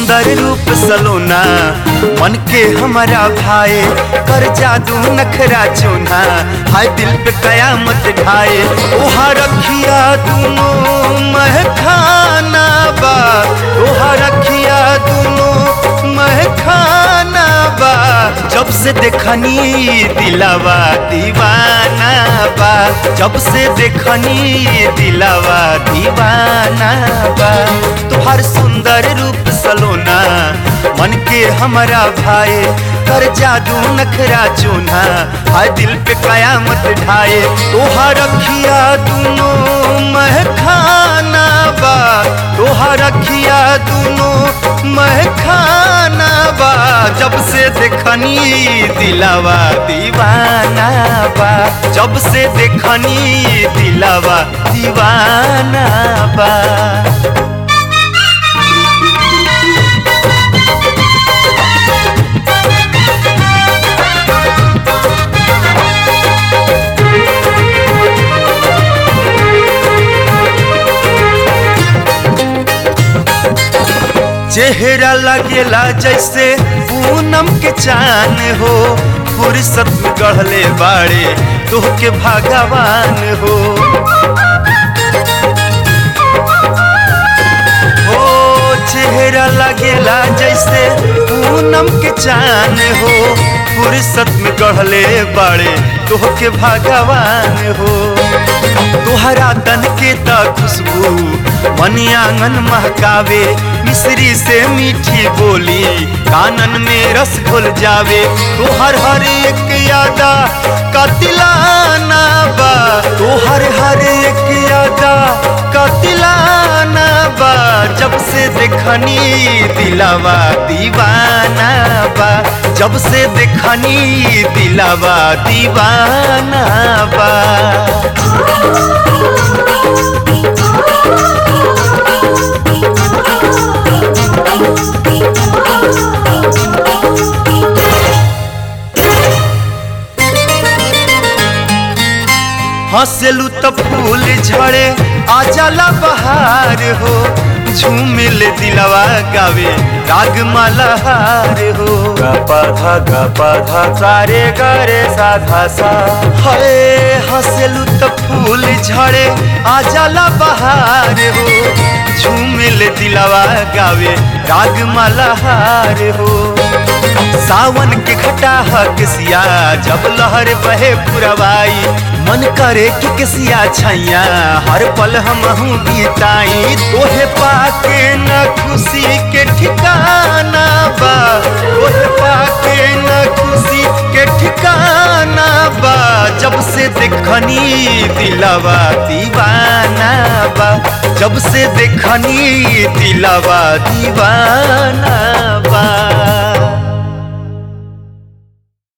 सुंदर रूप सलोना मन के हमारा भाए कर जादू नखरा चूना हाय दिल पे कयामत ढाए ओहा रखिया दूनो महखाना बा ओहा रखिया दूनो महखाना बा जब से देखनी दिलावा दीवाना बा जब से देखनी दिलावा दीवाना बा तुहार सुंदर रूप सलोना मन के हमारा भाई कर जादू नखरा चूना हाय दिल पे कयामत ढाए तोहा रखिया दूनो महखाना बा तोहा रखिया दूनो महखाना बा जब से देखनी दिलावा दीवाना बा जब से देखनी दिलावा दीवाना बा चेहरा लगेला जैसे पूनम के चान हो फुर्सत में गढ़ले बाड़े तोह के भगवान हो ओ चेहरा लगेला जैसे पूनम के चान हो फुर्सत में गढ़ले बाड़े तोह के भगवान हो तोहरा तन के त खुशबू मनी आंगन महकावे मिश्री से मीठी बोली कानन में रस घुल जावे तोहर हर एक यादा कतिलाना बा तोहर हर एक यादा कतिलाना बा जब से देखनी दिलावा दीवाना बा जब से देखनी दिलावा दीवाना बा हंसलू तो फूल झड़े आ जाला बहार हो झूमिल दिलवा गावे राग मालाहार हो गपा धा गपा धा सारे गरे साधा सा हरे हंसलू तो फूल झड़े आ जाला बहार हो झूमिल दिलवा गावे राग मालाहार हो सावन के घटा किसिया जब लहर बहे पुरवाई मन करे कि किसिया छैया हर पल हम बीताई तोहे पाके न खुशी के ठिकाना बा तोहे पाके न खुशी के ठिकाना बा जब से देखनी दिलवा दीवाना बा जब से देखनी दिलवा दीवाना बा